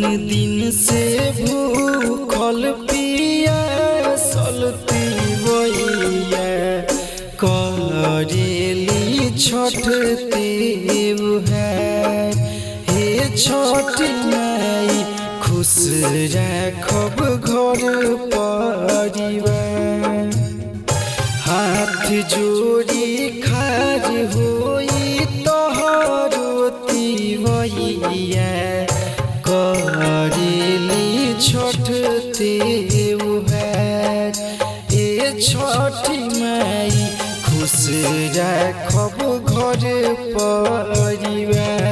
दिन से भूखल पिया सलती बइया करेली छठ देव है हे छठ माई खुश राखब घर परिवार हाथ जोड़ी खाज होई तोहरो तिवैया करेली छठ देव है ए छठी माई खुश राखब घर परिवार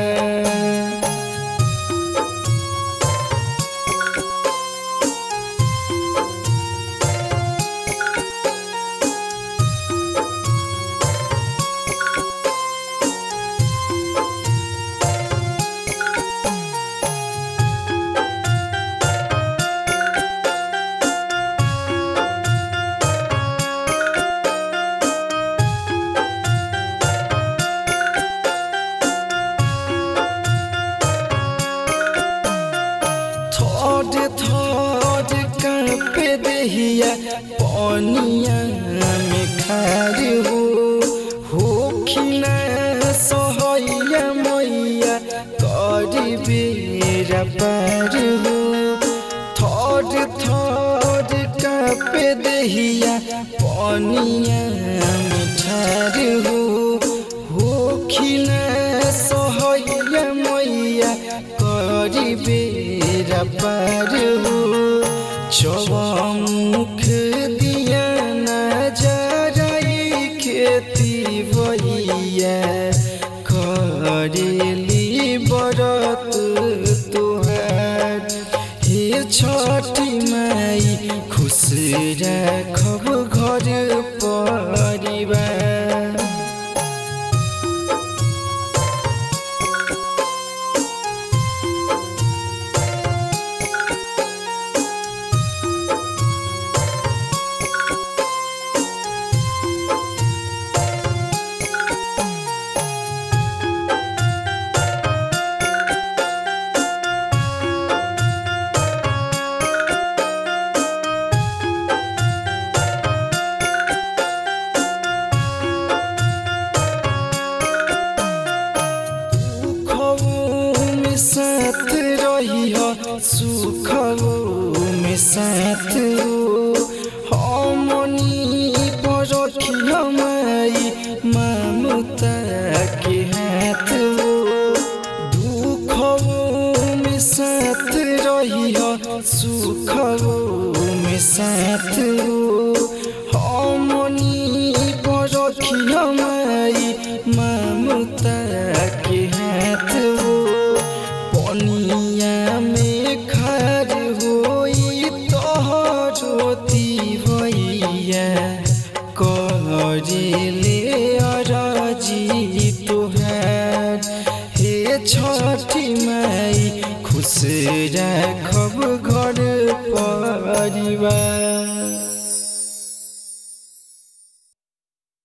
थोड़ थोड़ कांपे देहिया पनिया में खार हो हो खिना सहैया मैया करी बेरा पार हो थोड़ थोड़ कांपे देहिया पनिया में ठार हो हो खिना सहैया मैया करी बेरा पार हो चौमुख दिया नजराई खेती भैया करेली बरत तुहार हे छठी माई खुश राखब घर परिवार दुखों में साथ रही हो सुखों में साथ हो हमनी पर रखियो माई ममता के हाथ हो दुखों में साथ रही हो सुखों में साथ हो हमनी पर रखियो माई ममता के हाथ हो पनिया में खार होई तोहरो भैया करेले अराजी तोहार हे छठी माई खुश राखब घर परिवार